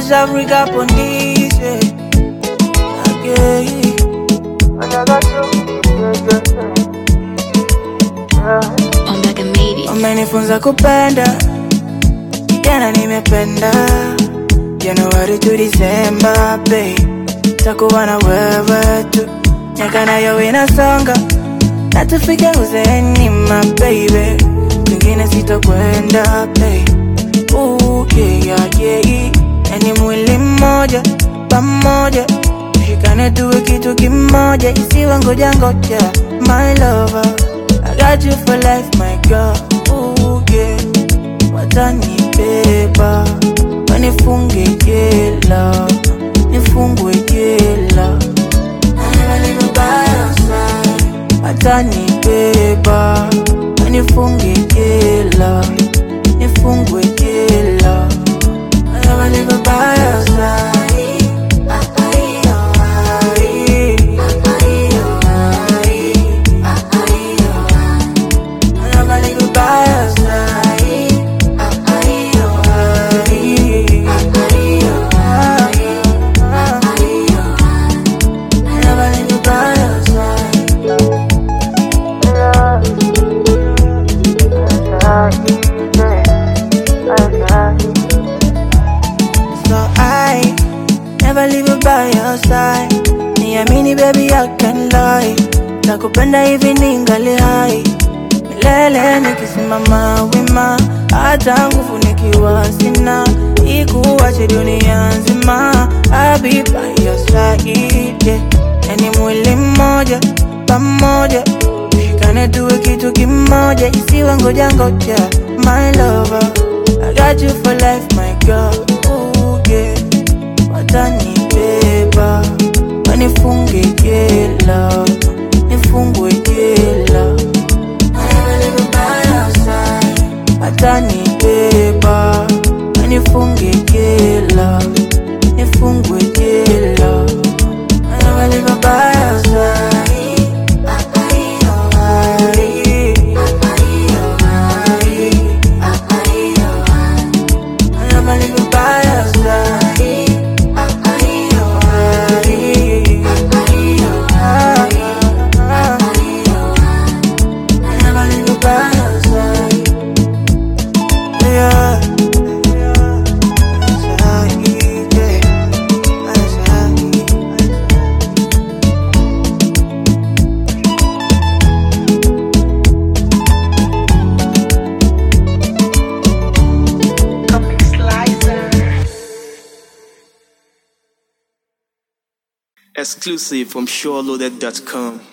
East Africa police, yeah. Okay. Ombaga made it. Umenifunza kupenda, jana nimependa, Januari to Disemba, babe, takuwa na wewe tu, miaka nayo inasonga, na tufike uzeeni, my baby, kwingine sitokwenda, babe, ooh, yeah, yeah, yeah, yani mwili mmoja, pamoja, tushikane tuwe kitu kimoja, isiwe ngoja ngoja, my lover, I got you for life, my girl, ooh, yeah, watanibeba, wanifunge jela, nifungwe jela, watanibeba, wanifunge jela, nifungwe jela, I never leave by your side. I never leave by your side. I never leave by your side. So I never leave you by your side. Niamini baby, I can lie. Nakupenda hivi ningali hai. Milele nikisimama wima, hata nguvu nikiwa sina. Ikuache dunia nzima, I'll be by your side. Yeah. Yani mwili mmoja pamoja, tushikane tuwe kitu kimoja, isiwe ngoja ngoja, my lover. I got you for life, my girl. Ooh, yeah. Watanibeba, wanifunge jela, nifungwe jela. Watanibeba, wanifunge jela, nifungwe jela. I never leave by your side. I never leave by your side. I never leave by your side. Yeah. Side, yeah. Side. Exclusive from SureLoaded.com.